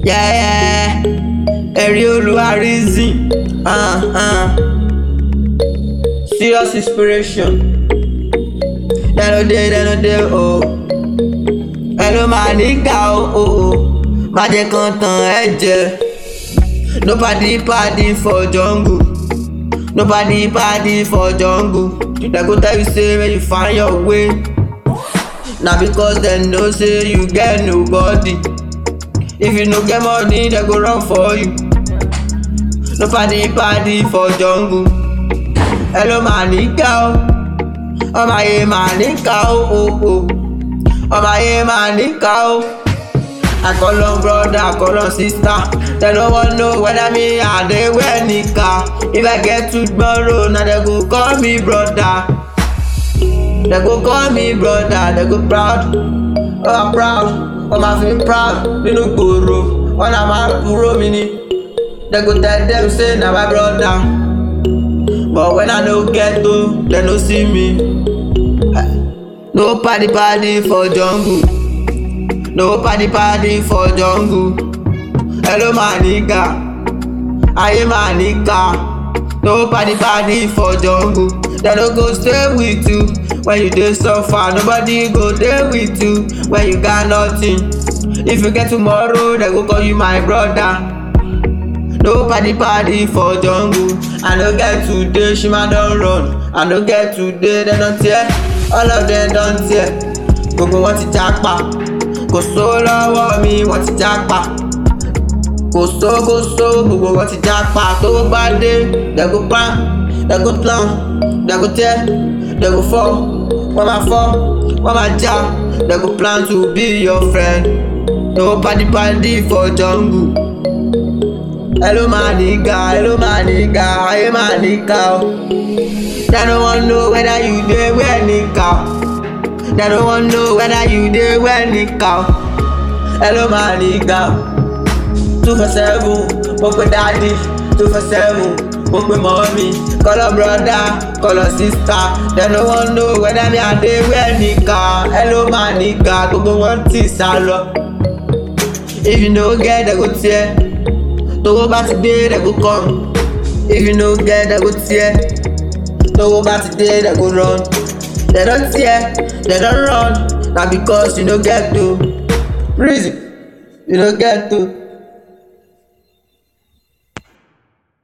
Yeah, yeah. Ẹ̀rí olúwa reason. Uh, uh. Serious inspiration. Dẹ́nu dé, dẹ́nu dé, o. Ẹ ló máa níkà o, o, o. Má jẹ́ kán tàn ẹ́ jẹ. Nobody party for jungle. Nobody party for jungle. Dem go tell you say make you find your way. Na because dem know say you get nobody. If you no get money, dem go run for you. Nobody party for jungle. Hello máa níkà o. Ọmọ ayé máa níkà o, o, o. Ọmọ ayé máa níkà o. I call on brother, I call on sister. They no wan know whether me and they wear nika. If I get to tomorrow, now they go call me brother. They go call me brother, they go proud. Oh, I'm proud, oh, my feel proud. Nínú gbòòrò, wọn náà máa kúrò mi ni. They go tell them say na my brother. But when I no get to, they no see me. No party party for jungle. No party party for jungle. Hello my nigga, ayé my nigga. No party party for jungle. They no go stay with you when you dey suffer. Nobody go dey with you when you got nothing. If you get tomorrow, they go call you my brother. No party party for jungle. I no get today, shima don run. I no get today, they don tear. All of them don tear. Gbogbo wọn ti japa. Kò sówó lọ́wọ́ mi, wọ́n ti jápa. Kò sówó kò sówó, gbogbo wọn ti jápa. Tówó bá dé, they go plan, they go plan, they go tear, they go fall. Wọ́n máa fọ́, wọ́n máa já. They go plan to be your friend. No party party for jungle. Hello my nigga, hello my nigga, ayé my nigga o. They no wan know whether you dey wear nika. They no wan know whether you dey wear nika. Hello my nigga. Two for seven, mo pe daddy. Two for seven, mo pe mommy. Call her brother, call her sister. They no wan know whether me I dey wear nika. Hello my nigga, gbogbo wọn ti sá lọ. If you no get, they go tear. Tówó bá ti dé, they go come. If you no get, they go tear. Tówó bá ti dé, they go run. They don tear, they don run. Na because you no get to. Reason, you no get to.